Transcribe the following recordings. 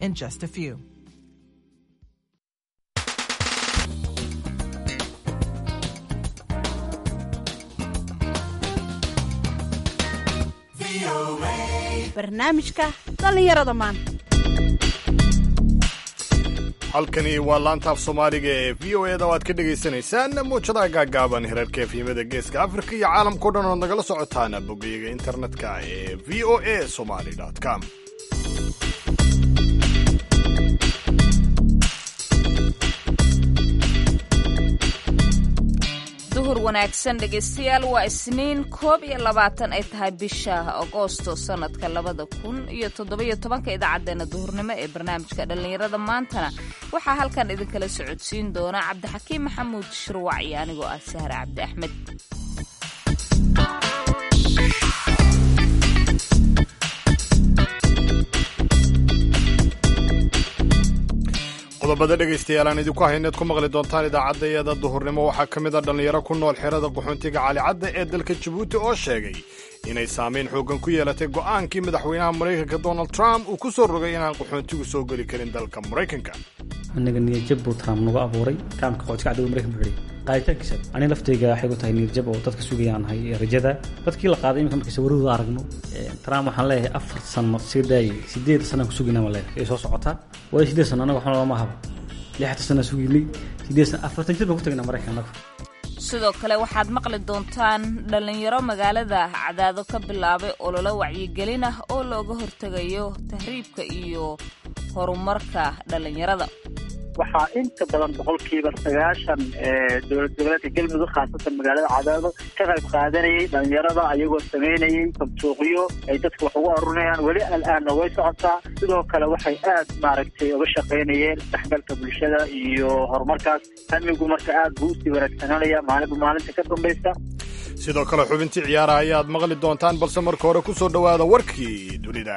in just a few. barnaamijka dhallinyarada maanta halkani waa laantaaf soomaaliga ee v o eda oo aad ka dhagaysanaysaan muujadaha gaagaaban herarka efyimada geeska afrika iyo caalamkao dhan ood nagala socotaan bogeyga internetka ee v o a somali com duhur wanaagsan dhegaystayaal waa isniin koob iyo labaatan ay tahay bisha agoosto sanadka labada kun iyo toddobiyo tobanka idaacadeena duhurnimo ee barnaamijka dhallinyarada maantana waxaa halkan idinkala socodsiin doona cabdixakiim maxamuud shirwac iyo anigoo ah sahre cabdi axmed qodobada dhegaystayaal aan idinku hayneed ku maqli doontaan idaacaddayada duhurnimo waxaa ka mid a dhallinyaro ku nool xerada qaxoontiga calicadda ee dalka jabuuti oo sheegay inay saamayn xooggan ku yeelatay go'aankii madaxweynaha maraykanka donald trump uu ku soo rogay inaan qaxoontigu soo geli karin dalka maraykanka anaga niyadjab buu trump nagu abuuray kaamka qaxootiga cadowga maraykan buu xidhay qaaditaankiisa ani laftayga waxay ku tahay niyadjab oo dadka sugayaan nahay ee rajada dadkii la qaaday iminka markaysa warahooda aragno trump waxaan leeyahay afar sano sii daayay sideed sanaan ku sugaynaa baan leeyahay ee soo socotaa waayo sideed sano anaga waxna looma habo lixdan sanaa sugaynay sideed sano afartan jir baan ku tagnaa maraykan anaga sidoo kale waxaad maqli doontaan dhallinyaro magaalada cadaado ka bilaabay ololo wacyigelin ah oo looga hortegayo tahriibka iyo horumarka dhallinyarada waxaa inta badan boqolkiiba sagaashan dowlad goboleedka galmudug khaasatan magaalada cadaado ka qayb qaadanayay dhalinyarada ayagoo samaynayay sabtuuqyo ay dadka wax ugu arurinayaan weli al-aanna way socotaa sidoo kale waxay aad maaragtay uga shaqaynayeen isdhexgalka bulshada iyo horumarkaas hamigu marka aad buu usii wanaagsananaya maalinba maalinta ka dambaysa sidoo kale xubintii ciyaara ayaad maqli doontaan balse marka hore ku soo dhowaada warkii dunida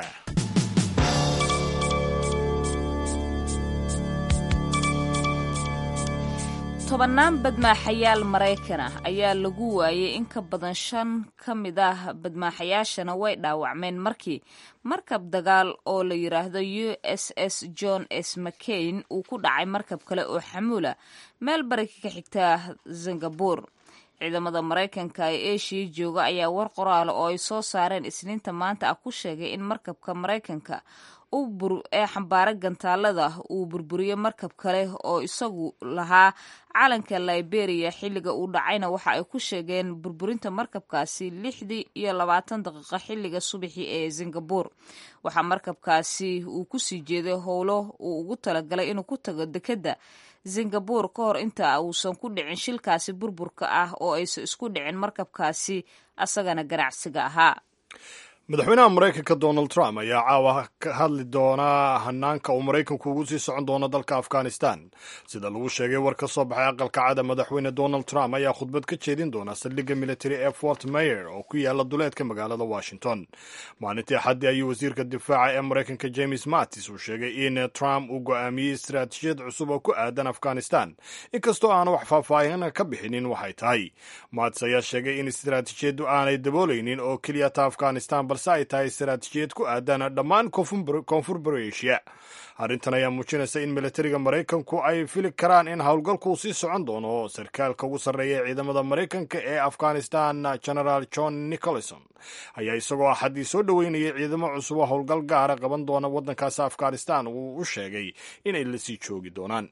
tobannaan badmaaxayaal maraykan ah ayaa lagu waayey in ka badan shan ka mid ah badmaaxayaashana way dhaawacmeen markii markab dagaal oo la yidhaahdo u s s john s mccain uu ku dhacay markab kale oo xamuula meel bari ka xigta singabur ciidamada maraykanka ee eshiya jooga ayaa war qoraala oo ay soo saareen isniinta maanta ah ku sheegay in markabka maraykanka ee xambaara gantaalada uu burburiyo markab kale oo isagu lahaa calanka liberia xilliga uu dhacayna waxa ay ku sheegeen burburinta markabkaasi lixdii iyo labaatan daqiiqo xilliga subaxii ee singabur waxaa markabkaasi uu kusii jeeday howlo uu ugu talagalay inuu ku tago dekedda singabur ka hor inta uusan ku dhicin shilkaasi burburka ah oo aysan isku dhicin markabkaasi asagana ganacsiga ahaa madaxweynaha maraykanka donald trump ayaa caawa ka hadli doonaa hanaanka uu maraykanku ugu sii socon doono dalka afghanistan sida lagu sheegay war ka soo baxay aqalka cada madaxweyne donald trump ayaa khudbad ka jeedin doona saldhigga military ee fort mayer oo ku yaala duleedka magaalada washington maalintii axaddii ayuu wasiirka difaaca ee maraykanka james mattis uu sheegay in trump uu go'aamiyey istaraatiijiyad cusub oo ku aadan afghanistan inkastoo aanu wax faahfaahin ka bixinin waxay tahay mattis ayaa sheegay in istaraatiijiyaddu aanay daboolaynin oo keliyata afghanistan balse ay tahay istaraatiijiyad ku aadan dhammaan koonfur barasia arrintan ayaa muujinaysa in militariga maraykanku ay fili karaan in howlgalkuu sii socon doono sarkaalka ugu sarreeya ee ciidamada maraykanka ee afghanistan genaraal john nicholson ayaa isagoo axaddii soo dhoweynayay ciidamo cusub oo howlgal gaara qaban doona waddankaasi afghanistan uu u sheegay inay la sii joogi doonaan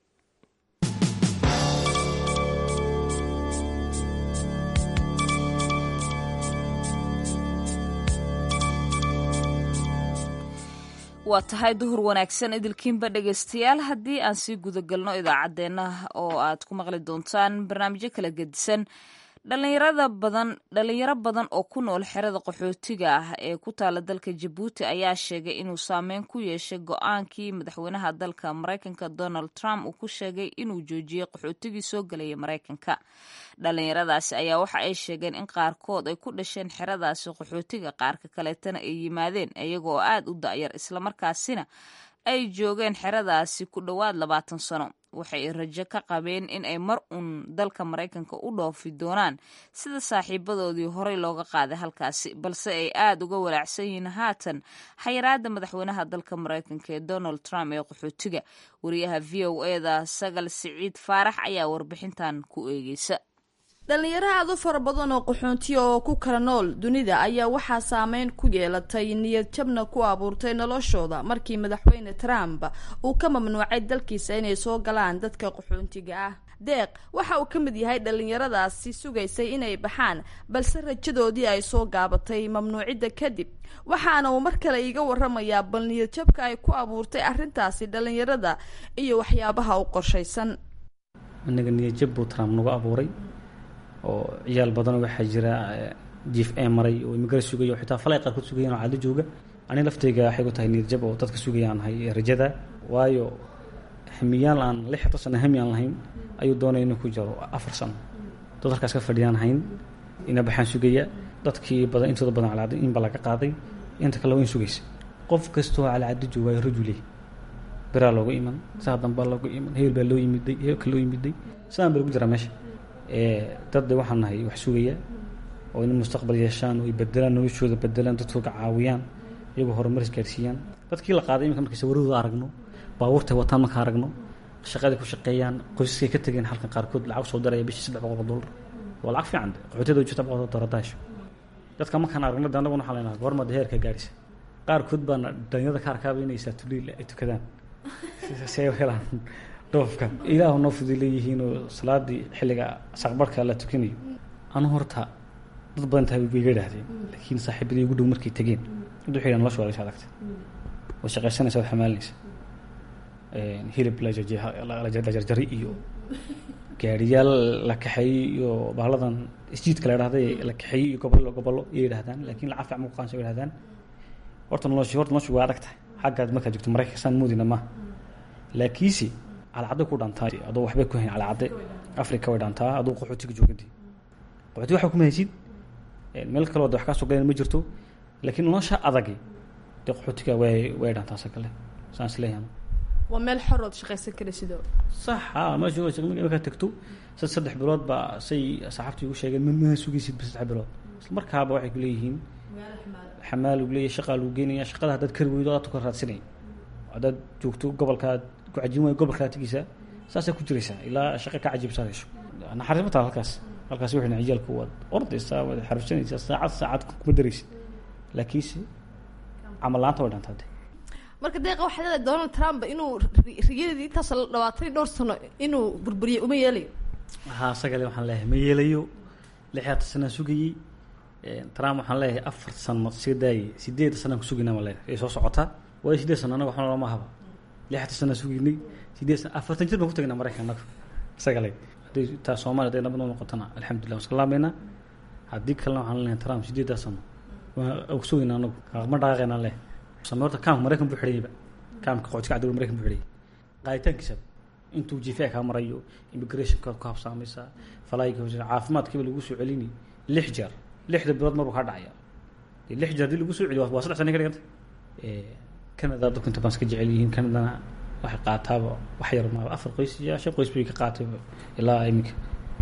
waa tahay duhur wanaagsan idilkiinba dhegaystayaal haddii aan sii gudagalno idaacaddeenna oo aad ku maqli doontaan barnaamijyo kala gedisan dhalinyarada badan dhalinyaro badan oo ku nool xerada qaxootiga ah ee ku taala dalka jabuuti ayaa sheegay inuu saameyn ku yeeshay go-aankii madaxweynaha dalka maraykanka donald trump uu ku sheegay inuu joojiyey qaxootigii soo gelaya maraykanka dhalinyaradaasi ayaa waxa ay sheegeen in qaarkood ay ku dhasheen xeradaasi qaxootiga qaarka kaleetana ay yimaadeen iyaga oo aad u da'yar islamarkaasina ay joogeen xeradaasi ku dhowaad labaatan sano waxay rajo ka qabeen in ay mar uun dalka maraykanka u dhoofi doonaan sida saaxiibadoodii horey looga qaaday halkaasi balse ay aada uga walaacsan yihiin haatan xayiraada madaxweynaha dalka maraykanka ee donald trump ee qaxootiga wariyaha v o eda sagal siciid faarax ayaa warbixintan ku eegeysa dhallinyaro aada u fara badan oo qaxoontiya oo ku kala nool dunida ayaa waxaa saameyn ku yeelatay niyad jabna ku abuurtay noloshooda markii madaxweyne trump uu ka mamnuucay dalkiisa inay soo galaan dadka qaxoontiga ah deeq waxa uu ka mid yahay dhallinyaradaasi sugaysay inay baxaan balse rajadoodii ay soo gaabatay mamnuucidda kadib waxaana uu mar kale iiga waramayaa bal niyad jabka ay ku abuurtay arrintaasi dhallinyarada iyo waxyaabaha u qorshaysan anaga niyadjab buu trump nagu abuuray oo ciyaal badan waxaa jira jiif ee maray oo imigara sugaya oo xitaa falay qaarkood sugayaan oo cadlo jooga ani laftayga waxay ku tahay niyadjab oo dadka sugayaan ahay rajada waayo hamiyaal aan lix xito sano hami aan lahayn ayuu doonaya inuu ku jiro afar sano dad halkaas ka fadhiyaan hayn ina baxaan sugaya dadkii badan intooda badan calacado inba laga qaaday inta kale waa in sugaysa qof kastoo calacado joogaayo rajuli biraa loogu iman saa dambaa loogu iman heel baa loo yimiday heelka loo yimiday sidaan baa lagu jiraa meesha dad de waxaan nahay wax sugaya oo in mustaqbal yeeshaan oo ay bedelaan noloshooda bedelaan dadkooga caawiyaan iyagoo horumar isgaarsiiyaan dadkii la qaaday iminka markay sawiradooda aragno baabuurtay wataan marka aragno shaqaday ku shaqeeyaan qoysaskay ka tegeen halkan qaarkood lacag soo daraya bishii saddex boqol dollar waa lacag fiican qaxootiada jirta boqol dollar daasho dadka markaan aragno de annaguna waxaa leenahay goorma de heerka gaarisa qaarkood baana dhalinyarada ka arkaaba inay saatuliil ay tukadaan si ay u helaan dhoofka ilaahu noo fudi leeyihiinoo salaadii xilliga saqbarhka la tukanayo anu horta dad badan tahay way iga idhaahdeen laakiin saaxiibadii ugu dhow markay tegeen mid waxay nolosha waa laga adagta way shaqaysanaysa waad xamaalinaysa hilib la jarjari iyo gaariyaal la kaxeeyey iyo bahladan isjiidka la idhahday la kaxeeyey iyo gobollo gobollo iyay idhahdaan laakiin lacag fiican muqaansa way idhahdaan horta noloshi horta noloshu waa adag tahay xaggaad markaad joogto maraykanka saan moodina maaha laakiinse calacadday ku dhantaa adoo waxbay ku hayn calacadde africa way dhantaa aduu qaxootiga joogadi qaxooti waxa kuma haysid meel kaloo de wax kaa soo galeen ma jirto laakiin nolosha adagi dee qaxootiga way way dhantaa se kale saan isleeyahay waa meel xorood shaqaysan kara sidoo sax a meesha markaa tegto sad saddex bilood baa say saxaabtii ugu sheegeen ma ma sugaysid ba saddex bilood isla markaaba waxay ku leeyihiin xamaal lagu leeyahy shaqaa lagu geenaya shaqada haddaad kari weydo aad ka raadsinaya haddaad joogto gobolkaad ku cajin waayo gobolkaa tegeysaa saasaa ku jiraysaa ilaa shaqa ka cajiibsaad hesho naxariis ma taha halkaas halkaas wixina ciyaalku waad ordaysaa waad xarifsanaysaa saacad saacad kuma daraysid laakiinse camal la-aanta way dhantaa de marka deeqa waxaa leedahay donald trump inuu riyadii intaas la dhawaatay dhowr sano inuu burburiyey uma yeelayo haa sagale waxaan leeyahay ma yeelayo lixaatan sanaan sugayey trump waxaan leeyahay afar sano sii daayay sideed sanaan ku sugaynaa ma leeyahay ay soo socotaa waayo sideed sano anaga waxna lama haba lixatan sanaan sugaynay sideed sano afartan jir baan ku tagnaa maraykan anaga sagale hadday taa soomaaliya hadday nabad noo noqotana alxamdulillah waan iska laabaynaa haddii kalena waxaan leeyahay trump sideedaa sano waan ku sugaynaa anagu ma dhaqaaqaynaa leeyahay same horta kaamka maraykan buu xidhayba kaamka qoodka cadowga maraykan buu xidhayay qaaditaankiisa intuu jifa kaa marayo immigrationka ku habsaamaysa falayga caafimaadkiiba lagu soo celini lix jeer lixda bilood marbuu kaa dhacaya dee lix jeer hadii lagu soo celiyo waa saddex sana ka dhiganta canada dadku inta baan iska jecel yihiin canadana waxay qaataaba wax yar maaba afar qoys iyo shan qoys bay ka qaatay ilaa iminka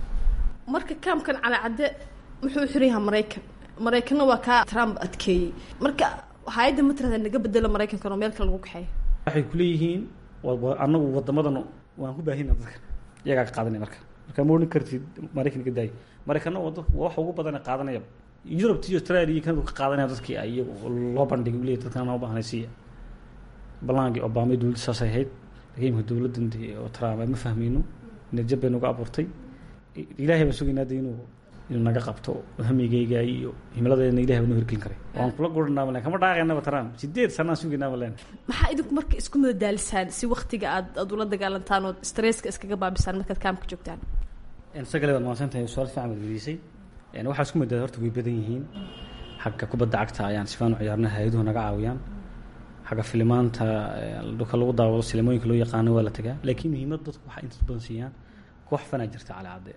marka kaamkan calacadde muxuu xiran yahaa maraykan maraykanna waa kaa trump adkeeyey marka hay-adda ma tirahda naga bedelo maraykankan oo meel kale lagu kaxeeyo waxay kuleeyihiin anagu wadamadan waan ku baahina dadka iyagaa ka qaadanaya marka marka ma odhan kartid maraykan ka daayo maraykanna waa dadka wax ugu badan qaadanaya yurubta iyo australia iyo kanadu ka qaadanaya dadkii iyagu loo bandhigay leeyahy dadkan noo baahnay siiya ballaankii obama dowladda saasay ahayd laakiin imika dowladdan oo trump ma fahmayno niyadjab bay nagu abuurtay ilaahay baan sugaynaa de inuu inuu naga qabto hamigeyga iyo himiladeena ilahay baa noo hirgelin karay waan kula guranaa malen kama dhaaqaynaba trump sideed sanaan sugaynaa malen maxaa idinku marka isku madadaalisaan si waktiga aad aad ula dagaalantaan oo stresska iskaga baabisaan markaad kaamka joogtaan sagale baad mahadsan tahay su-aal fiican baad weydiisay waxaa isku madada horta way badan yihiin xagga kubadda cagta ayaan sifaan u ciyaarna hay-aduhu naga caawiyaan xagga filimaanta dhulka lagu daawado silimooyinka loo yaqaano waa la tagaa laakiin muhiimad dadku waxaa inta badan siiyaan koox fanaa jirta calaacadde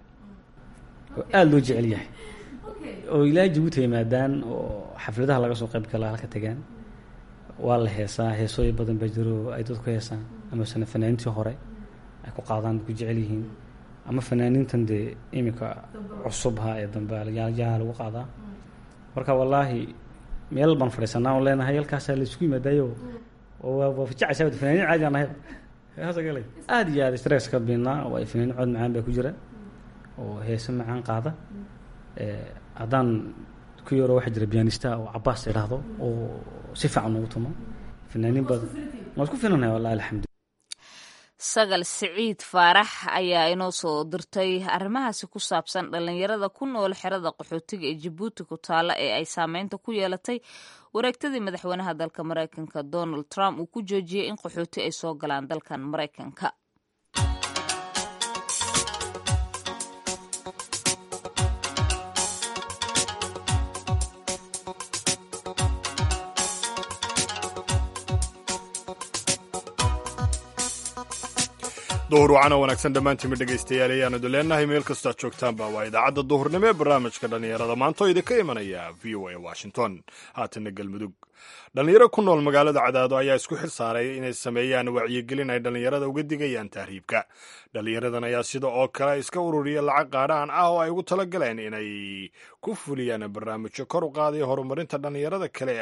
oo aada loo jecel yahay oo ilaa jabuuti yimaadaan oo xafladaha laga soo qayb galaa halka tagaan waa la heesaa heesooyin badan baa jiro ay dadku heesaan ama sana fanaaniintii hore ay ku qaadaan ku jecel yihiin ama fanaaniintan dee iminka cusubha ee dambe yaha lagu qaadaa marka wallaahi meel baan fadhiisanaa on leenahay halkaasaa la isku yimaadayo oo waa fajacaysaa fanaaniin caadi aan ahay hasagalay aada iyo aada stress ka biilnaa oo ay fanaaniin cod macaan baa ku jira oo heese macaan qaada haddaan ku yaro waxaa jira biyanista oo cabaas idhaahdo oo si fiican ugu tumo fanaaniin badan waan isku filanahay wallahi alxamdu sagal siciid faarax ayaa inoo soo dirtay arrimahaasi ku saabsan dhallinyarada ku nool xerada qaxootiga ee jabuuti ku taalla ee ay saameynta ku yeelatay wareegtadii madaxweynaha dalka maraykanka donald trump uu ku joojiyey in qaxooti ay soo galaan dalkan maraykanka duhur wacana wanaagsan dhammaantiinma dhegaystayaal ayaanadu leenahay meel kastoad joogtaanba waa idaacadda duhurnimo ee barnaamijka dhallinyarada maanta oo idinka imanaya v o a washington haatana galmudug dhallinyaro ku nool magaalada cadaado ayaa isku xil saaray inay sameeyaan wacyigelin ay dhallinyarada uga digayaan tahriibka dhallinyaradan ayaa sida oo kale iska ururiya lacag qaadhaan ah oo ay ugu tala galeen inay ku fuliyaan barnaamijyo kor u qaadaya horumarinta dhallinyarada kale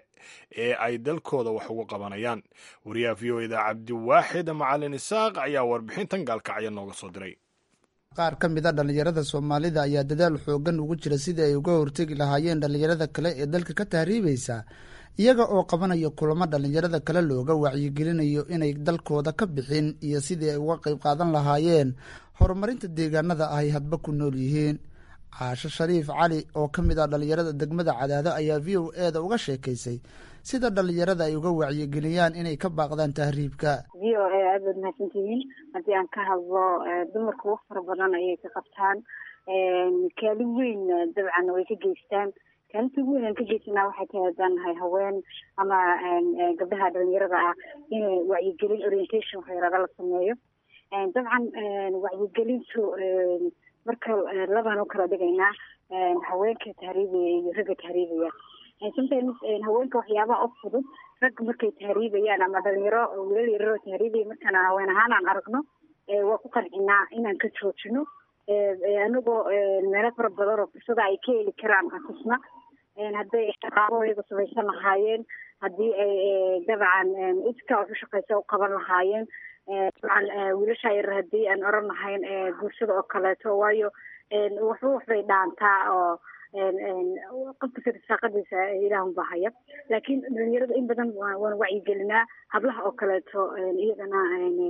ee ay dalkooda wax ugu qabanayaan wariyaha v o eda cabdiwaaxid macalin isaaq ayaa warbixintan gaalkacya nooga soo diray qaar ka mid a dhallinyarada soomaalida ayaa dadaal xoogan ugu jira sidii ay uga hortegi lahaayeen dhallinyarada kale ee dalka ka tahriibaysa iyaga oo qabanaya kulamo dhallinyarada kale looga wacyigelinayo inay dalkooda ka bixin iyo sidii ay uga qayb qaadan lahaayeen horumarinta deegaanada ay hadba ku nool yihiin caasho shariif cali oo ka mid ah dhallinyarada degmada cadaado ayaa v o e da uga sheekaysay sida dhallinyarada ay uga wacyigeliyaan inay ka baaqdaan tahriibka v o a aad baad mahadsantihiin haddii aan ka hadlo dumarka wax fara badan ayay ka qabtaan kaalin weyn dabcan way ka geystaan kaalinta ugu weyn aan ka geysanaa waxay tahay haddaan nahay haween ama gabdhaha dhalinyarada ah in wacyigelin orientation waxyaraada la sameeyo dabcan wacyigelintu marka labaan u kala dhigaynaa haweenka tahriibaya iyo ragga tahriibaya sometimes haweenka waxyaabaha u fudud rag markay tahriibayaan ama dhalinyaro wiilal yararoo tahriibaya markaan haween ahaan aan aragno waa ku qancinaa inaan ka joojino anagoo meelo fara badan oo fursada ay ka heli karaan aan tusna hadday shaqaabahooyaga samaysan lahaayeen haddii ay dabcan iska wax u shaqaysa u qaban lahaayeen dabcan wiilasha yarar haddii aan oran lahayn guursada oo kaleeto waayo waxba waxbay dhaantaa oo qofka sida saaqadiisa ilaahun baa haya laakiin dhalinyarada in badan waan wacyigelinaa hablaha oo kaleeto iyagana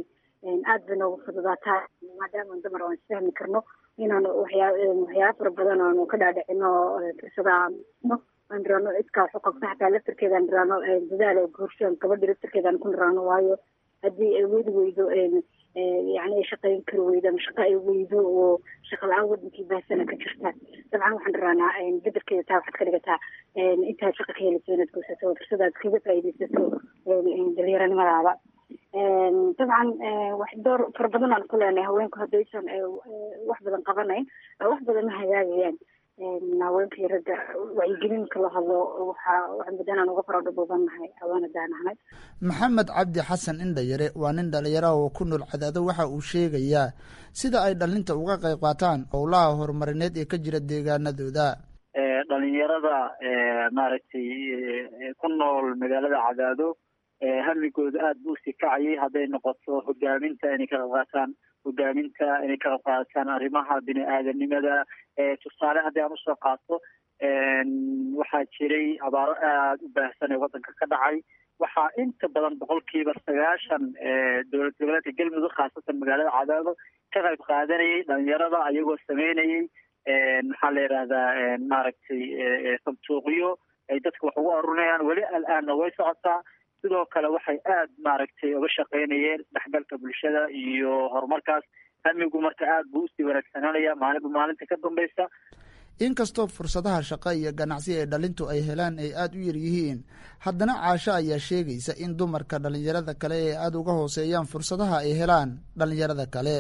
aad bay noogu fududaataa maadaama dumar aan isfahmi karno inaan waxyaa waxyaaba fara badan aanu ka dhaadhicino fursada aan nirano iskaa wax u qabto xataa laftarkeeda aan nirano dadaal oo guursan gabadha laftarkeeda aan ku nirano waayo haddii ay wadi weydo yani ay shaqayn kari weydo ama shaqa ay weydo oo shaqa la-aan wadankii baahsana ka jirta dabcan waxaan dhiranaa bedelkeeda taa waxaad ka dhigataa intaad shaqa ka helayso inaad guursato fursadaad kaga faa'iidaysato dhalinyaranimadaada dabcan wax door fara badan aan ku leenahay haweenku haddaysan wax badan qabanayn wax badan ma hagaagayaan haweenka iyo ragga wacyigelinka la hadlo waxa wax badan aan uga faradhabuubanahay haween haddaan ahnay maxamed cabdi xasan indhayare waa nin dhalinyaraha oo ku nool cadaado waxa uu sheegayaa sida ay dhalinta uga qayb qaataan howlaha horumarineed ee ka jira deegaanadooda dhalinyarada maaragtay ku nool magaalada cadaado hamigooda aada buu sii kacayay hadday noqoto hogaaminta inay ka qayb qaataan hogaaminta inay ka qayb qaataan arrimaha bini aadanimada tusaale haddii aan usoo qaato waxaa jiray abaaro aada u baahsan ee waddanka ka dhacay waxaa inta badan boqolkiiba sagaashan dowlad goboleedka galmudug khaasatan magaalada cadaado ka qayb qaadanayay dhalinyarada ayagoo sameynayay maxaa la yidhahdaa maaragtay santuuqyo ay dadka wax ugu arurinayaan weli al-aanna way socotaa sidoo kale waxay aada maaragtay uga shaqaynayeen dhexgalka bulshada iyo horumarkaas hamigu marka aada buu usii wanaagsananaya maalinba maalinta ka dambaysa inkastoo fursadaha shaqo iyo ganacsi ee dhalintu ay helaan ay aada u yar yihiin haddana caasho ayaa sheegaysa in dumarka dhalinyarada kale ee aada uga hooseeyaan fursadaha ay helaan dhalinyarada kale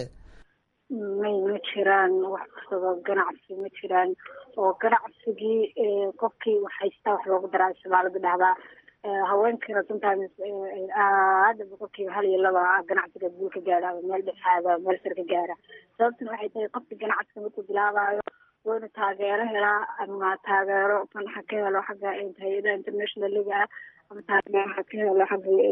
may ma jiraan wax fursado ganacsi ma jiraan oo ganacsigii qofkii wax haystaa wax loogu daraa soomaalida dhahdaa haweenkana sometimes aada boqolkiiba hal iyo laba ganacsiga guul ka gaara ama meel dhexaada meel sar ka gaara sababtuna waxay tahay qofka ganacsiga markuu bilaabayo waa inuu taageero helaa ama taageero fanaxa ka helo xagga hay-adaha international liga ah ama taageero ha ka helo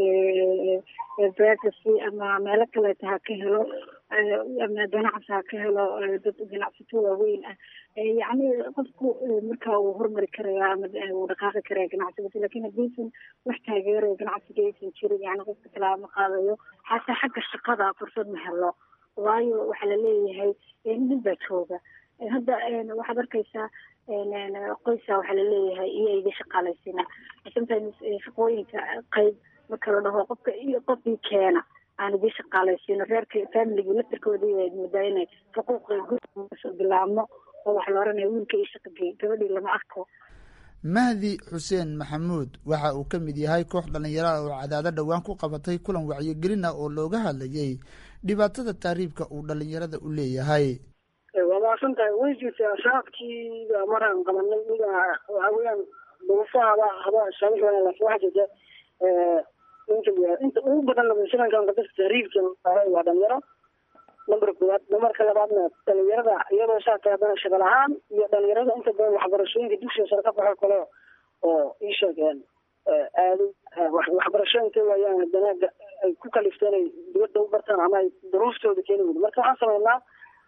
xagga privacy ama meelo kaleeta ha ka helo ama ganacsi ha ka helo dad ganacsato waaweyn ah yacni qofku marka uu hormari karaya ama uu dhaqaaqi karaya ganacsigaasi lakin haddiisan wax taageerayo ganacsiga aysan jirin yani qofka talaama qaadayo xataa xagga shaqada fursad ma helo waayo waxaa laleeyahay nin baa jooga hadda waxaad arkaysaa qoysa waxaa laleeyahay iyo iga shaqaalaysiina sometimes shaqooyinka qayb marka la dhaho qofka iyo qofkii keena aan idii shaqaalaysiino reerka familigii laftirkoodii ay moodaa inay xuquuqa gurigusoo bilaabmo oo waxa la oranaya wiilka iyo shaqagey gabadhii lama arko mahdi xuseen maxamuud waxa uu ka mid yahay koox dhallinyaraha oo cadaado dhowaan ku qabatay kulan wacyigelin ah oo looga hadlayay dhibaatada taariibka uu dhallinyarada u leeyahay waa maasan tahay way jirtaa shacabkiiba maraan qabanay iga waxa weeyaan duruufahaba haba saamix wanaagsan waxa jirta inta inta ugu badan labasanankan dadka tahriibkan waa dhalinyaro number koowaad numberka labaadna dhalinyarada iyadoo saa tahay haddana shaqal ahaan iyo dhalinyarada inta badan waxbarashooyinka dugsiga sare ka baxo kale oo ii sheegeen aado waxbarasho intay waayaan haddana ay ku kalifteen ay dibadda u bartaan ama ay duruuftooda keeni weyda marka waxaan sameynaa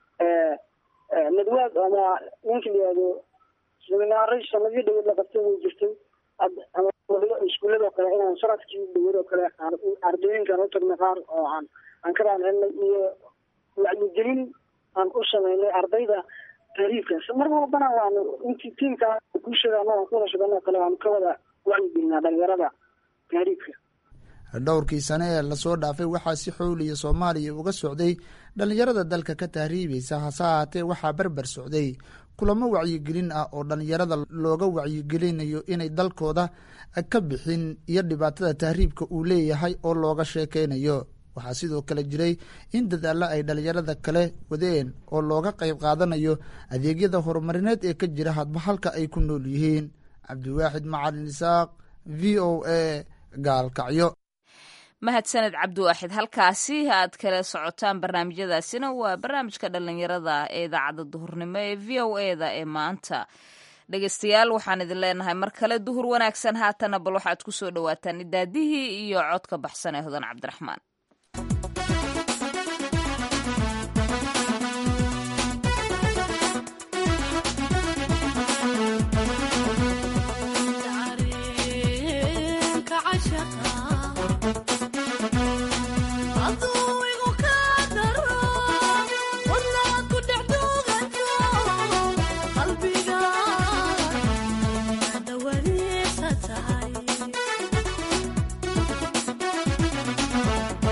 nadwaad ama ninka la yihahdo seminaaray sanadii dhaweed la qabtay way jirtay ama iskuullado kale inaan sanadkii dhaweed oo kale ardooyinkaan utagna qaar oo aan aan ka raancelnay iyo wacyigelin aan u sameynay ardayda taariifkaas mar walbana waanu intii tiimka guushada ama aan kuwada shaqeynoo kale waanu ka wada wacyigelinaa dhalinyarada taariifka dhowrkii sane ee lasoo dhaafay waxaa si xooliya soomaaliya uga socday dhallinyarada dalka ka tahriibaysa hase ahaatee waxaa berber socday kulamo wacyigelin ah oo dhallinyarada looga wacyigelinayo inay dalkooda ka bixin iyo dhibaatada tahriibka uu leeyahay oo looga sheekeynayo waxaa sidoo kale jiray in dadaalo ay dhallinyarada kale wadeen oo looga qayb qaadanayo adeegyada horumarineed ee ka jira hadba halka ay ku nool yihiin cabdiwaaxid macalin isaaq v o a gaalkacyo mahadsaned cabdiwaaxid halkaasi aad kala socotaan barnaamijyadaasina waa barnaamijka dhalinyarada ee idaacadda duhurnimo ee v o e da ee maanta dhegeystayaal waxaan idin leenahay mar kale duhur wanaagsan haatana bal waxaad ku soo dhawaataan idaadihii iyo codka baxsan ee hodan cabdiraxmaan qalbiga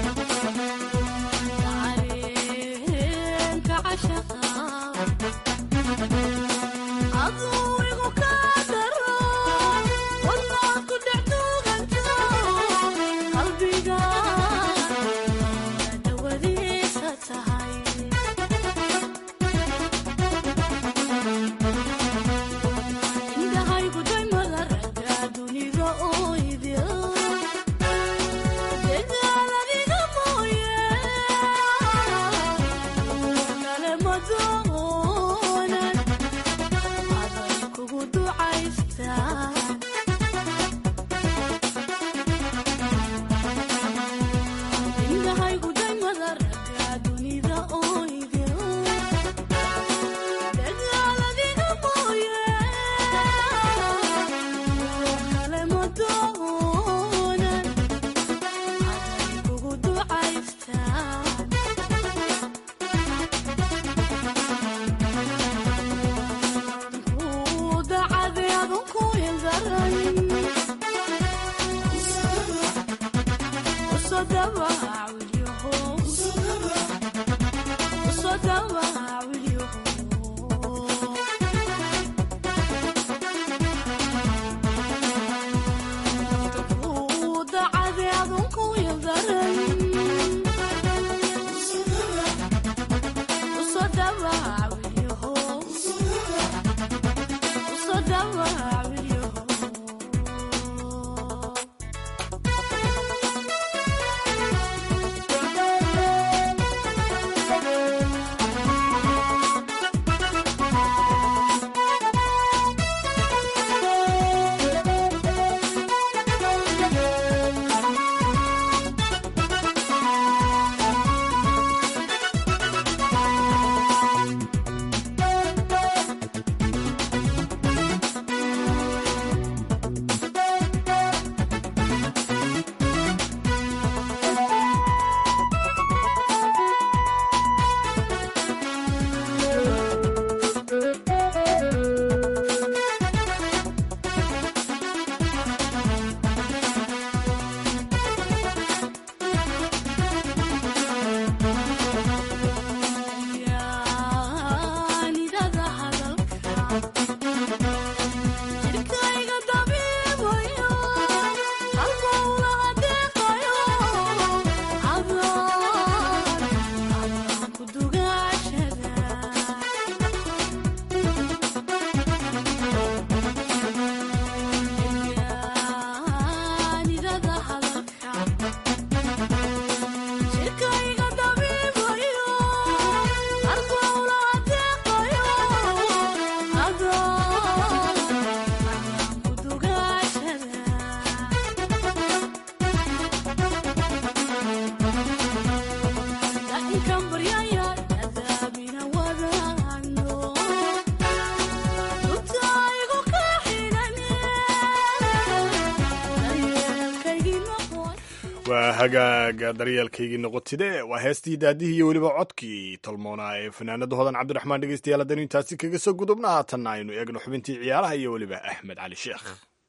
waa hagaaga daryeelkaygii noqotide waa heestii daadihii iyo weliba codkii tolmoona ee fanaanada hodan cabdiraxmaan dhegeystayaal haddaynu intaasi kaga soo gudubna haatanna aynu eegno xubintii ciyaaraha iyo weliba axmed cali sheekh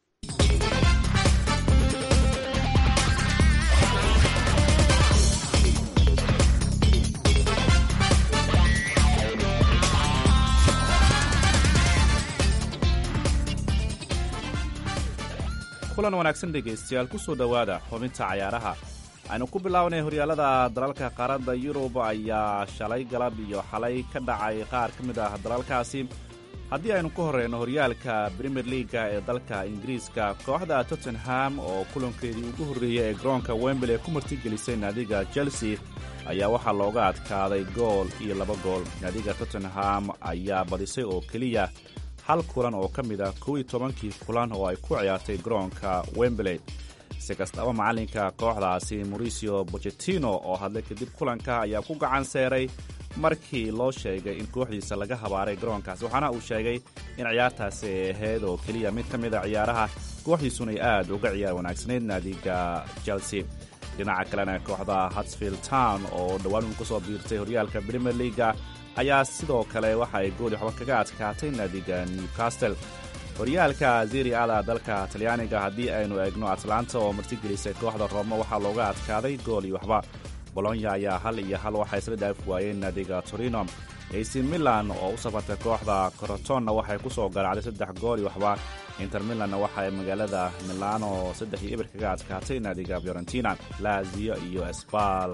kulan wanaagsan dhegaystayaal ku soo dhowaada xubinta cayaaraha aynu ku bilownay horyaalada dalalka qaaradda yurub ayaa shalay galab iyo xalay ka dhacay qaar ka mid ah dalalkaasi haddii aynu ku horreyno horyaalka brimier liaga ee dalka ingiriiska kooxda tottenham oo kulankeedii ugu horreeyey ee garoonka wembley ku martigelisay naadiga chelsea ayaa waxaa looga adkaaday gool iyo laba gool naadiga tottenham ayaa badisay oo keliya hal kulan oo ka mid ah kow iyo tobankii kulan oo ay ku ciyaartay garoonka wembley si kastaba macallinka kooxdaasi mauricio bochetino oo hadlay kadib kulanka ayaa ku gacan seeray markii loo sheegay in kooxdiisa laga habaaray garoonkaasi waxaana uu sheegay in ciyaartaasi ay ahayd oo keliya mid ka mid a ciyaaraha kooxdiisuna ay aad uga ciyaar wanaagsanayd naadiga chelsea dhinaca kalena kooxda hatsfield town oo dhowaan uu ku soo biirtay horyaalka premier leaga ayaa sidoo kale waxa ay gooli waxba kaga adkaatay naadiga newcastle horyaalka zeri ada dalka talyaaniga haddii aynu eegno atlanta oo martigelisay kooxda rooma waxaa looga adkaaday gool iyo waxba bolonya ayaa hal iyo hal waxay isla dhaafi waayeen naadiga torino ac milan oo u safartay kooxda corotonna waxay ku soo garaacday saddex gool iyo waxba inter milanna waxaay magaalada milano saddex iyo eber kaga adkaatay naadiga fiorentina lazio iyo esbal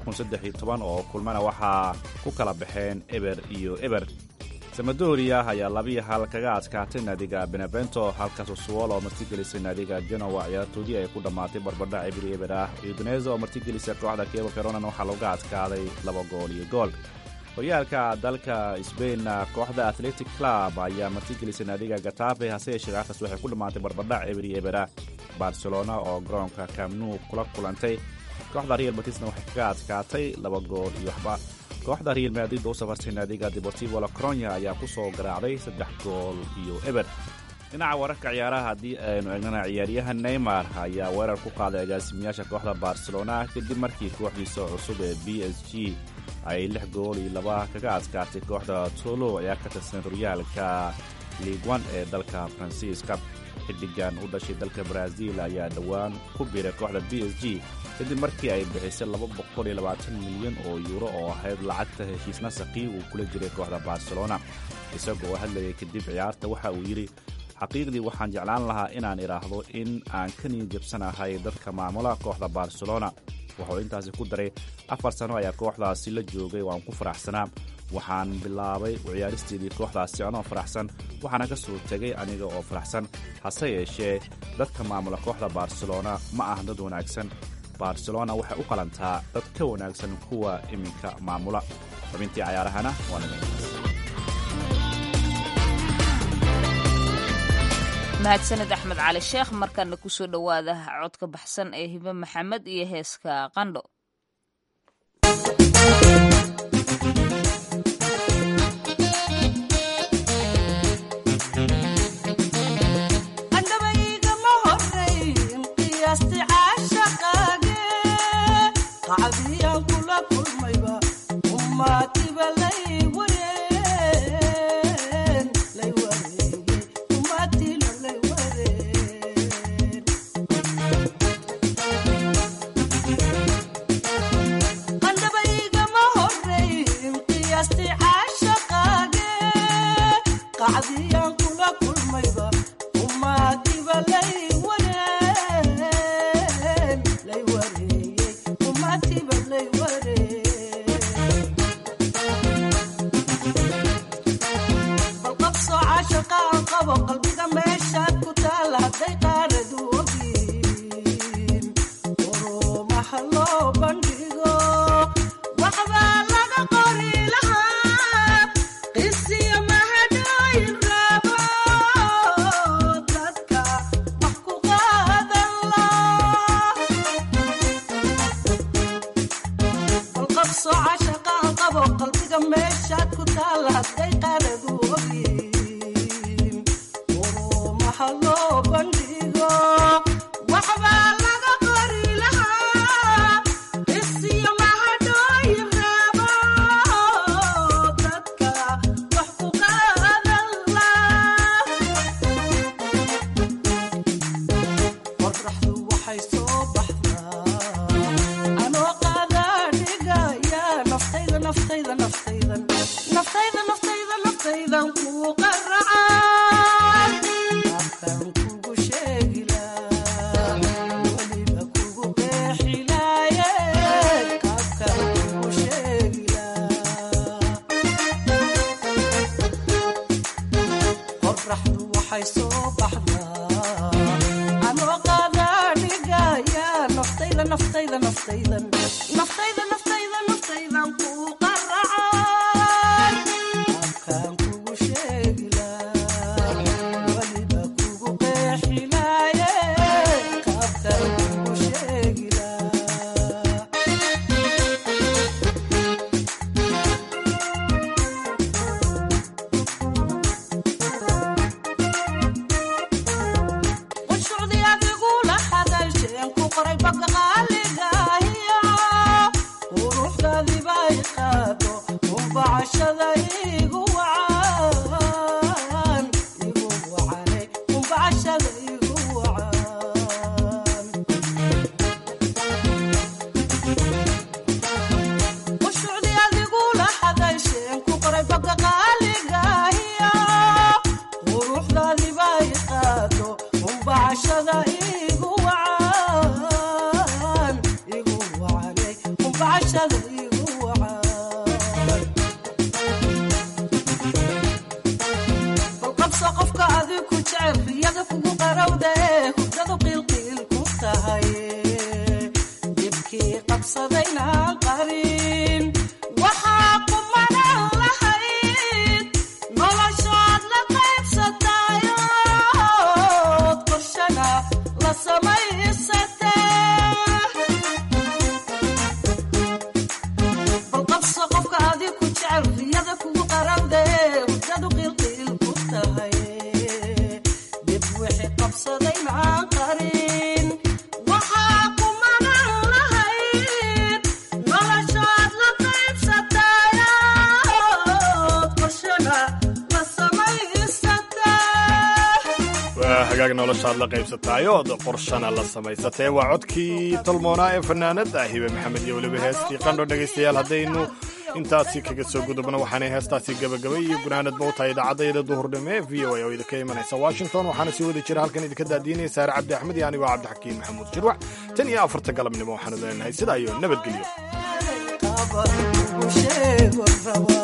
oo kulmana waxaa ku kala baxeen eber iyo eber samadoria ayaa labiyo hal kaga adkaatay naadiga benevento halka sosuol oo martigelisay naadiga genowa ciyaartoodii ay ku dhammaatay barbadha ebri eber ah udinese oo martigelisay kooxda kebo feronan waxaa looga adkaaday laba gool iyo gool horyaalka dalka sbainna kooxda athletic club ayaa martigelisay naadiga gatafe hase yeeshee ciyaartaas waxay ku dhammaatay barbadha ebri ebera barcelona oo garoonka kamnu kula kulantay kooxda real batisna waxay kaga adkaatay laba gool iyo waxba kooxda real madrid oo u safartay naadiga deportivo lacronya ayaa ku soo garaacday saddex gool iyo eber dhinaca wararka ciyaaraha haddii aynu eegnana ciyaaryaha neymar ayaa weerar ku qaaday agaasimiyaasha kooxda barcelona kadib markii kooxdiisa cusub ee b s g ay lix gool iyo laba kaga adkaatay kooxda tolo ayaa ka tirsan horyaalka liigwan ee dalka faransiiska xiddigan u dhashay dalka brazil ayaa dhowaan ku biiray kooxda b s g kadib markii ay bixisay milyan oo yuuro oo ahayd lacagta heshiisna saqii uu kula jiray kooxda barcelona isagoo hadlayay kadib ciyaarta waxa uu yidhi xaqiiqdii waxaan jeclaan lahaa inaan idhaahdo in aan ka niyi jabsanahay dadka maamula kooxda barcelona wuxuu intaasi ku daray afar sano ayaa kooxdaasi la joogay oo aan ku faraxsanaa waxaan bilaabay ciyaaristeedii kooxdaasi anoo faraxsan waxaana ka soo tegay aniga oo faraxsan hase yeeshee dadka maamula kooxda barcelona ma ah dad wanaagsan barcelona waxay u qalantaa dad ka wanaagsan kuwa iminka maamula xubintii cayaarahana waa nimankaas mahadsaned axmed cali sheekh markana kusoo dhowaada codka baxsan ee hibe maxamed iyo heeska qandho so I shall qalbiga meeshaad ku taala hadday qaaradu ogyihiin urumaha loo bandhigo waxbaa laga qori lahaa isiyo mahadhooyin reebo dadka wax ku qaadan laa qorraxdu waxay soo baxdaa anoo qaadaa dhigaya naftayda naftayda naftaydan naftayda naftayda naftaydan kuu qaracay afkan kugu sheegilaa weliba kugu qeexilaaye afkan kugu sheegilaa qorraxdu waxay soo baxdaa anoo qaadaa dhigaya naftayda naftayda naftaydan naftayda naftayda naftaydan kuu qaracay afkaan kugu sheegilaa weliba kugu qeexilaaye afkaan kugu sheegilaa qunshucdi adigula hadalsheen ku qoray baga qaaligahiyo quruxdaadibay qaado umbacashada igu wacan igu wacane umbacashada igu wacan qunshucdi adigula hadalsheen ku qoray baga qaaligahiyo quruxdaadibay qaado umbacashada igu wacan igu wacane umbacashada igu wacan balqabso qofka adig ku jecel riyada kugu qarowda ee hurdadu qiilqiil ku tahay dibkii qabsadaynaan qarin waxaa kumanan lahayd noloshaad la qaybsatayood qorshana la samaysatee balqabso qofka adig ku jecel riyada kugu qarowda ee hurdadu qiilqiil ku tahay dib wixii qabsadaynaan qarin waxaa kumanan lahayd noloshaad la qaybsatayood qorshana la samaysatee waa hagaag noloshaad la qaybsataayood qorshana la samaysatee waa codkii tolmoonaa ee fanaanada hibe maxamed iyo weliba heestii qandho dhegaystayaal haddaynu intaasi kaga soo gudubno waxaanay heestaasi gebagabay iyo gunaanadba u tahay idaacadayda duhurnimo ee v o a oo idinka imanaysa washington waxaana sii wada jira halkan idinka daadiinaya saare cabdi axmed iyo anigoo cabdixakiin maxamuud jirwac tan iyo afarta galabnimo waxaanu leenahay sidaa iyo nabadgelyo qaban kugu sheego rabo